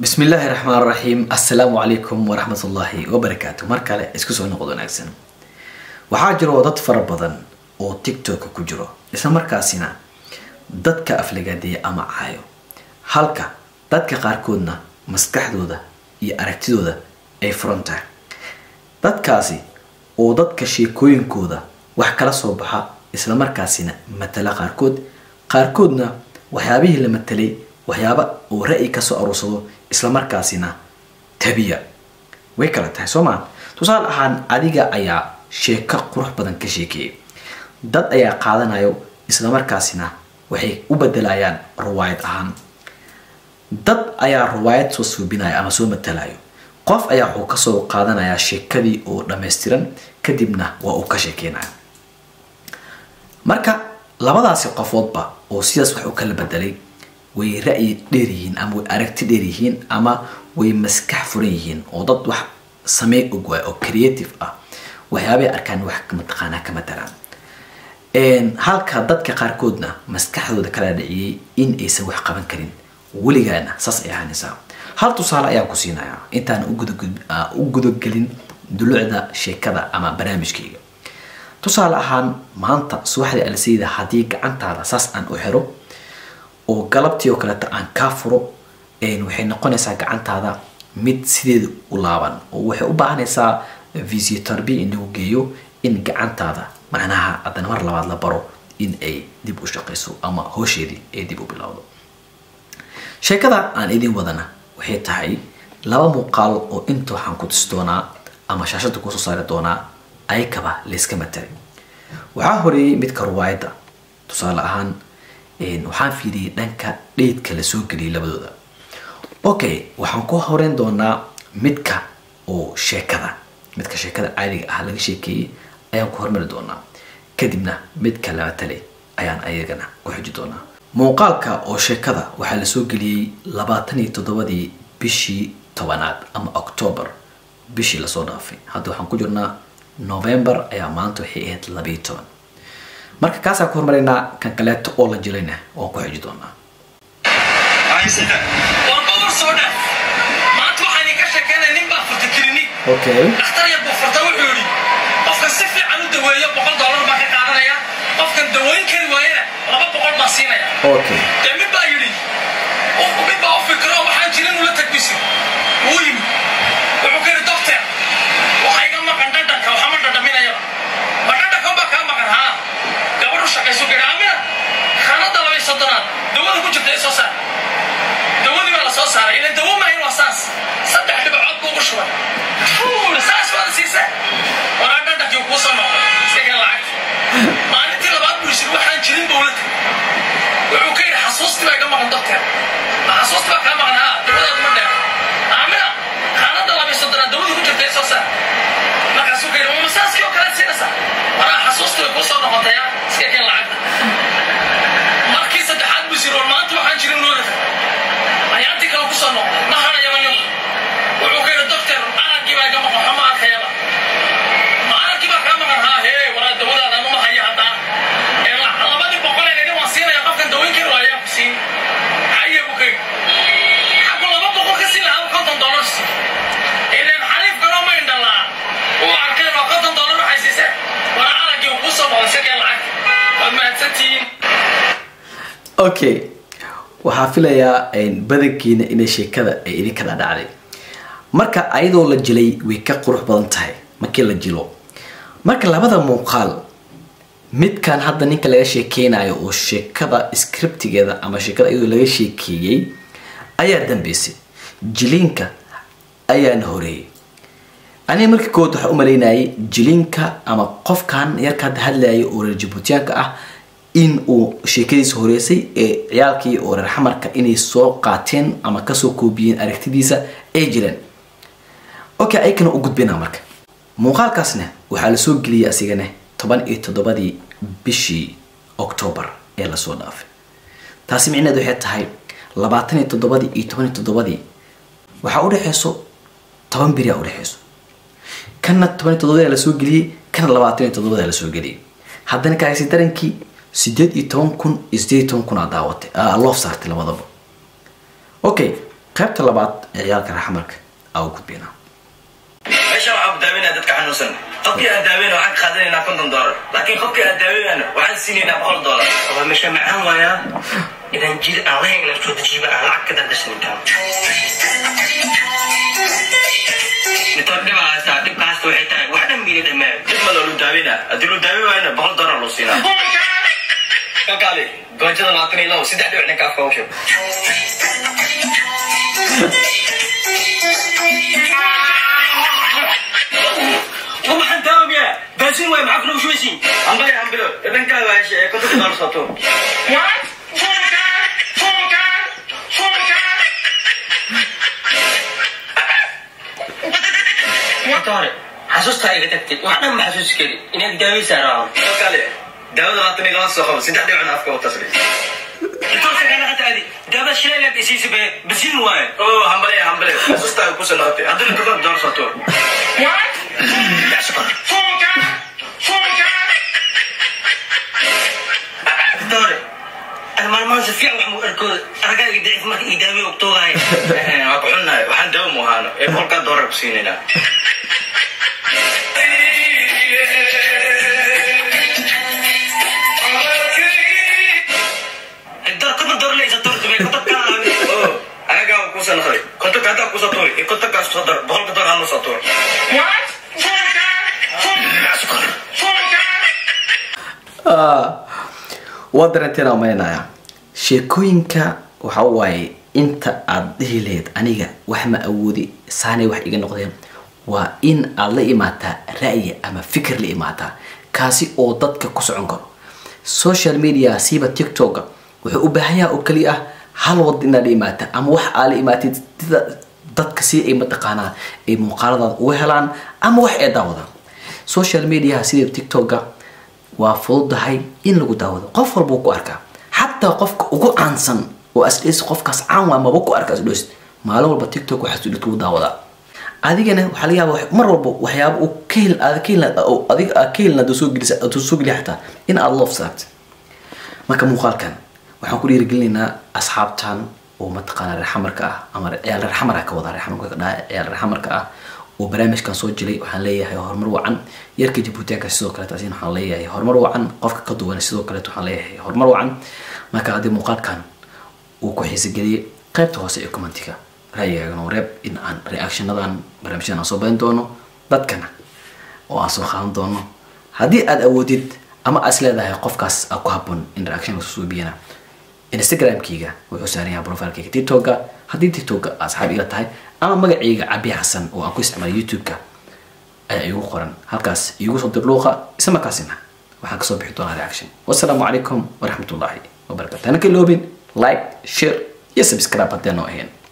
bismi illaahi raxmaan raxiim assalaamu calaykum waraxmat ullaahi wabarakaatu mar kale isku soo noqod wanaagsan waxaa jiro dad fara badan oo tiktoka ku jiro isla markaasina dadka aflagaadeeya ama caayo halka dadka qaarkoodna maskaxdooda iyo aragtidooda ay furan tahay dadkaasi oo dadka sheekooyinkooda wax kala soo baxa isla markaasina matala qaarkood qaarkoodna waxyaabihii la matalay waxyaaba uu ra-yi kasoo aruursado isla markaasina tabiya way kala tahay soo maa tusaale ahaan adiga ayaa sheeko qurux badan ka sheekeeyay dad ayaa qaadanayo isla markaasina waxay u bedelayaan riwaayad ahaan dad ayaa riwaayad soo suubinaya ama soo matalayo qof ayaa wuxuu kasoo qaadanayaa sheekadii oo dhammaystiran kadibna waa uu ka sheekeynaya marka labadaasi qofoodba oo sidaas wax u kala bedelay way ra-yi dheer yihiin ama way aragti dheer yihiin ama way maskax furan yihiin oo dad wax samey og waay oo creative ah waxyaabay arkaan wax mataqaanaa ka matalaan halka dadka qaarkoodna maskaxdooda kala dhiciyay in aysan wax qaban karin weligaana saas ay ahaanaysaa hal tusaale ayaan ku siinayaa intaan u gudagelin dulucda sheekada ama barnaamijkayga tusaale ahaan maanta subaxdii alsayda haddii gacantaada saas aan u xiro oo galabtii oo kaleeto aan kaa furo waxay noqonaysaa gacantaada mid sideeda u laaban oo waxay u baahanaysaa visitorbi in lagu geeyo in gacantaada macnaha haddana mar labaad la baro in ay dib u shaqayso ama hoosheedii ay dib u bilowdo sheekada aan idin wadana waxay tahay laba muuqaal oo inta waxaan ku tusi doonaa ama shaashada kusoo saari doonaa ayakaba layska matalay waxaa horeeyey midka ruwaayadda tusaale ahaan waxaan fiiriyey dhanka dheydka la soo geliyay labadooda okay waxaan ku horeyn doonaa midka oo sheekada midka sheekada caadiga ah laga sheekeeyey ayaan ku hormari doonaa kadibna midka la matalay ayaan ayagana ku xuji doonaa muuqaalka oo sheekada waxaa la soo geliyey labaatan iyo toddobadii bishii tobanaad ama octoobar bishii lasoo dhaafay hadda waxaan ku jirnaa november ayaa maanta waxay ahayd labayo toban marka kaasaan ku hormaraynaa kan kaleeto oo la jilayna waan ku xiji doonaa okay dhakhtar yar buu furta wuxuu yidhi qofkan si fiican u daweeyo boqol dollar baa ka qaadanaya qofkan daweyn kari waayana laba boqol baa siinaya okay dee mid baa yidhi qofku mid baa u fikiro waxaan jirin ula tagbisi wuu yimi wuxuu ka yidhi doctor waxa iga maqan dhadhanka waxama dhadhaminayaba ma dhadhanka baa kaa maqan haa gabadhu shaqayso gari amina khanada laba iyo soddonaad dawada ku jirta ee soo saar dawadii baa la soo saaray ilan dawo maahin waa saas saddex dhibcood buu ugu shubay Fuul, saas baad siisa waraa dhadhankii kuu soo noqday isaga lacagta maalintii labaad buu yisir waxaan jirin buu la tagay wuxuu ka yidhi xasuustii baa iga maqan doctor ma xasuusti baa kaa maqan haa dawadaadu ma dheer aamina khaanada laba iyo soddonaad dawada ku jirta ee soo saar markaasuu ka yidhi ma masaaskii oo kale siinaysaa waraa xasuustii way kuu soo noqotaya iska keen lacagta markii saddexaad buu yisir war maanta waxaan jirin loo tagay ayaantii kale kusoo noqday ma hadhayaba ninku wuxuu ka yidhi doctor araggii baa iga maqan waxba ma arkayaba ma araggii baa kaa maqan haa hee waraa dawadaada anuma haya haddaa ee la- labadii boqol ee nidhi waan siinaya qofkan daweyn kari waayo ayaa ku siin haye buu ka yidhi xaggu laba boqol ka siin lahaa konton dollar si ileen xariif kaloo ma indhalaa uu arkay waa konton dollar waxay siiseen waraa araggii uu kuu soo noqday sikee lacag waad mahadsantihiin okay waxaa filayaa badankiina inay sheekada ay idinka dhadhacday marka ayadoo la jilay way ka qurux badan tahay markii la jilo marka labada muuqaal midkan hadda ninka laga sheekeynayo oo sheekada scriptigeeda ama sheekada iyadoo laga sheekeeyey ayaa dambeysay jiliinka ayaana horeeyay aniga markii kood waxaa u malaynayay jiliinka ama qofkan yarka hadda hadlayay oo reer jabuutiyaanka ah in uu sheekadiisa horeysay ee ciyaalkii oo reer xamarka inay soo qaateen ama kasoo koobiyeen aragtidiisa ay jireen okay ayakana u gudbina marka muuqaalkaasna waxaa lasoo geliyay asigana toban iyo toddobadii bishii octoobar ee lasoo dhaafay taasi micneed waxay tahay labaatan iyo toddobadii iyo toban iyo toddobadii waxaa udhexeyso toban beri a udhexeyso kana toban iyo toddobadii lasoo geliyey kana labaatan iyo toddobadii lasoo geliyey haddana kaasi darankii sideed iyo toban kun iyo sideed iyo toban kun aa daawatay aa loof saartay labadaba okay qaybta labaad ee ciyaalka raxmarka aa u gudbinaa meesha waxaa ku daaweynaya dadka xanuunsan qofkii aan daaweyna waxaan ka qaadanaynaa konton doolar laakiin qofkii aan daaweynayna waxaan siinaynaa boqol doolar waa meesha macaan waayaa inaan jir aan lahayn inaan soo dejiiba aan lacag ka dandasnintaan mitood dhiba haystaa dhibka hasta waxay tahay wax dhan miila dhammaan dib ma loolu daaweynaa haddii loo daaweyn waayna boqol doolar loo siinaa kakaali goojada labaatan iyo labo saddex dhibic ninka afka usheeg waxaan daawamiyaa baasin waay maxaa kula ushweysiin hambale hambilo dhankaaga heshe ee kontonka doolar sooto horta hore xasuustaa iga tagtay wax dhan ma xasuusi kari inaad daaweysaa rabaa kakaali daawada labaatan iyo laba soo qabo saddex dhibicna afka u tasri intoose kana hataadi daawada shilaylaad isiisa be basiin waaye oo hambale hambale xasuustaaga kusoo noqotay haddii la kontonka doolar sooto horta hore ana maalmahan si fiican wax mu arkooda argaa iga dacif marka ii daawey ogtoogahay waa ku xunnahay waxaan daawo mu ahaano ee boqolkaa doolar ku siinaynaa dar kama dorlaysa tortube kotob kaa oo anagaa waa kuusoo noqday kontonka haddaa kusoo tuuri iyo kontonkaas soo dar boqolka doolar hanu soo tuur waa darenteen aan maynaya sheekooyinka waxa waaye inta aad dhihi lahayd aniga wax ma awoodi saanay wax iga noqdeen waa in aad la imaataa ra'yi ama fikir la imaataa kaasi oo dadka ku socon karo social media siiba tiktoka wuxuu u baahan yaha oo keliya ah hal wad inaad la imaata ama wax aa la imaatid sida dadka si ay mataqaanaa ay muuqaaladaada uga helaan ama wax ay daawadaan social media sida tiktoka waa fududahay in lagu daawado qof walbuu ku arkaa xataa qofka ugu caansan oo asdhes qofkaas caan waa maba ku arka asdhes maalin walba tiktok waxaa sudhid kugu daawadaa adigana waxaa laga yaaba mar walba waxyaaba uu ka hel aad ka helna adiga aad ka helna soo gelisa aad soo geliya xataa in aad loof saartid marka muuqaalkan waxaan ku dhiirigelinaynaa asxaabtan oo mataqaana reer xamarka ah ama ciyaal reer xamar ah ka wada reer xamarka ka dhaha ciyaal reer xamarka ah oo barnaamijkan soo jilay waxaan leeyahay horumar wacan yarka jabuutiyaanka sidoo kaleet asin waxaan leeyahay horumar wacan qofka ka duwan sidoo kaleet waxaan leeyahay horumar wacan marka haddii muuqaalkan uu ku xiisageliyey qaybta hoose ee commentiga ra'yigaagan oo reeb in aan reactionadan barnaamijyadan aan soo badin doono dadkana oo aan soo qaadan doono haddii aad awoodid ama aad is leedahay qofkaas aa ku habboon in reaction soo biyana instagramkeyga wuxuu saaran yahay profilkeyga tiktoka haddii tiktoka asxaab ila tahay ama magacayga cabi xasan oo aan ku isticmaalay youtube-ka ayaa iigu qoran halkaas iigu soo dirluuqa isla markaasina waxaan kasoo bixi doonaa reaction wasalaamu calaykum waraxmatullaahi wabarakatu hana ka iloobin like share iyo subscribe haddii aan noo ahayn